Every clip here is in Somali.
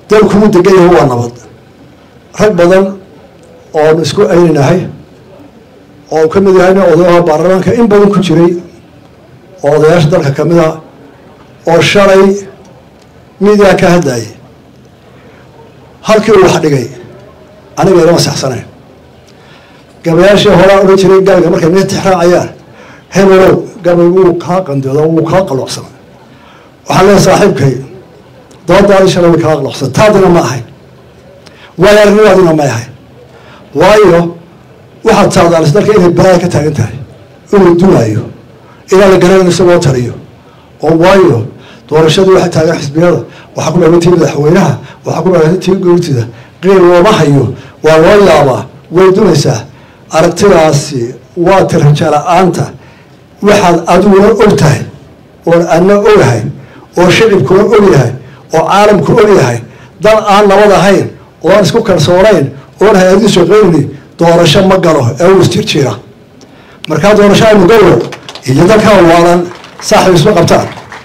dalkuu degan yahay waa nabad rag badan oonu isku ayninahay oo uu ka mid yahayna odayaha baarlamaanka in badan ku jiray oo odayaasha dalka ka mid a oo shalay midiyaa ka hadlayay halkii uu wax dhigay aniga ilama saxsanayn gabayaashii horaa odhan jiray gabayga markay mid tixraacayaan hebelow gabay wuu kaa qandooda wuu kaa qaloocsana waxaan leeyahay saaxiibkay doodaadii shalay way kaa qaloocsana taadina ma ahayn waayo arnimaadina may ahayn waayo waxaad saadaalis dalka inay balaaya ka taagan tahay inuu dunaayo ilaa la garanayo isagoo tariyo oo waayo doorashadii waxay taagan xisbiyada waxaa ku dhaway tii madaxweynaha waxaa ku dhaway tii gowtida qiil looma hayo waa loo yaabaa way dunaysaa aragtidaasi waa tiraja la-aanta waxaad adiguna og tahay oon adna ogahay oo shicibkuna og yahay oo caalamku og yahay dal aan nabad ahayn oo aan isku kalsoonayn oon hay-adii shaqayni doorasho ma galo ee uu isjir jira markaa doorasho aynu galo iyo dalkaa waalan saaxib isma qabtaan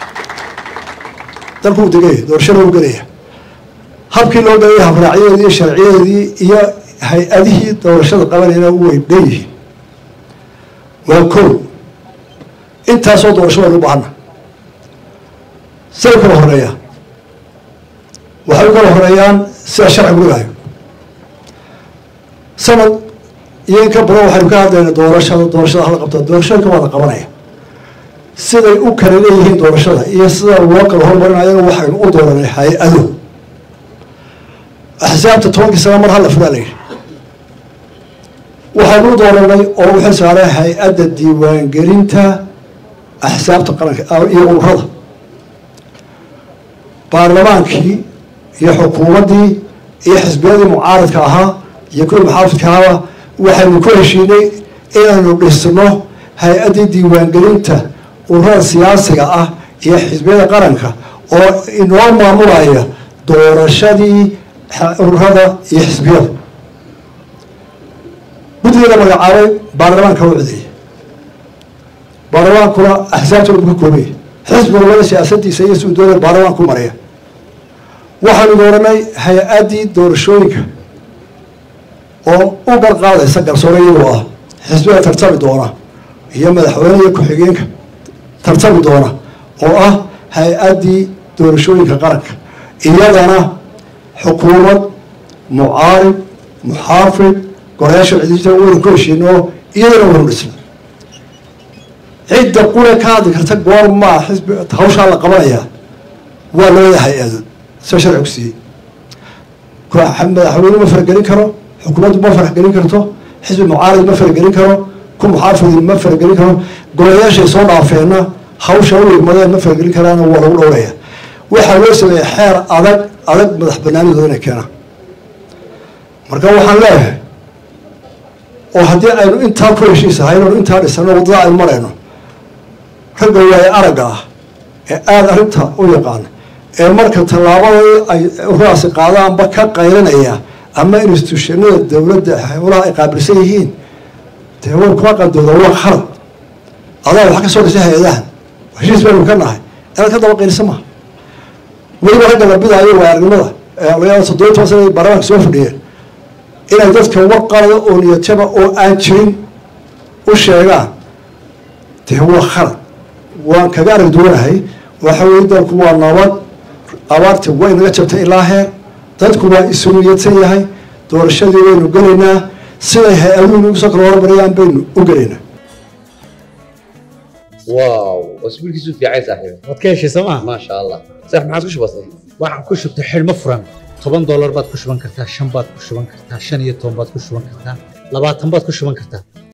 dalkuu degaya doorashada u gelaya habkii loo gelaya habraacyadeedii iyo sharciyadeedii iyo hay-adihii doorashada qabanayna way dhan yihiin waa kow intaasoo doorasho waynu u baahana siday kala horeeyaa waxay u kala horeeyaan sida sharcigu dhigaayo sanad iyo in ka badan waxaynu ka hadlayna doorashada doorashada hala qabta doorashooyinka waa la qabanaya siday u kala leeyihiin doorashada iyo sida loo kala hormarinayana waxaynu u dooranay hay-ado axsaabta tobankii sana mar hala furaa la yidhi waxaynu u dooranay oo u xil saaray hay-adda diiwaangelinta axsaabta qaranka iyo ururada baarlamaankii iyo xukuumaddii iyo xisbiyadii mucaaradka ahaa iyo kuwii muxaafidka ahaaba waxaynu ku heshiinay inaynu dhisno hay-addii diiwaangelinta ururada siyaasiga ah iyo xisbiyada qaranka oo inoo maamulaya doorashadii ururada iyo xisbiyada guddigeeda magacaabay baarlamaanka u codeeyay baarlamaankuna axsaabta u ka koobaya xisbi walbada siyaasadiisa iyo siduu doonaya baarlamaan ku maraya waxaanu dooranay hay-addii doorashooyinka oo u garqaadaysa garsoore iyagoo ah xisbiga tartami doona iyo madaxweyne iyo ku-xigeenka tartami doona oo ah hay-addii doorashooyinka qaranka iyadana xukuumad mucaarib muxaafid gorayaasha cidita waynu ku heshiino iyadana waynu dhisna cidda qura ka hadli karta goor maa xisbi hawshaa la qabanayaa waa labada hay-adood sida sharcigu siiyey madaxweyne ma faragelin karo xukuumaddu ma faragelin karto xisbi mucaarid ma faragelin karo ku muxaafidi ma faragelin karo golayaashay soo dhaafeenna hawsha u igmadeen ma faragelin karaana waa lagu dhowraya waxaa loo sameeyey xeer adag adag madax banaanidooda inay keenaan marka waxaan leeyahay oo haddii aynu intaa ku heshiisahay inaynu intaa dhisano waddada aynu marayno ragga waaye aragga ah ee aada arrinta u yaqaana ee marka tallaabadii ay ururaasi qaadaanba ka qaylanaya ama institutionada dowladda howlaha ay qaabilsan yihiin dee war kuma qandooda waa khalad adaa wax ka soo dhisay hay-adahan heshiis baynu ka nahay inaad ka daba qaylisa maha weliba ragga la bidaayo waa aragnimada laga toddoba toban sana baarlamaanka soo fadhiyeen inay dadka war qalada oo niyadjaba oo aan jirin u sheegaan dee waa khalad waan kaga arag duwanahay waxa weye dalku waa nabad abaarta way naga jabtay ilaa heer dadku waa isu niyadsan yahay doorashadii waynu gelaynaa siday hay-aduhu nagu soo kala hormarayaan baynu u gelaynaa واو واسبوعك في عايز صاحبي waad ka heshay sooma ما شاء الله صح ما عاد وش بصير waxaan ku shubtay xidhmo furan toban doolar baad ku shuban kartaa shan baad ku shuban kartaa shan iyo toban baad ku shuban kartaa labaatan baad ku shuban kartaa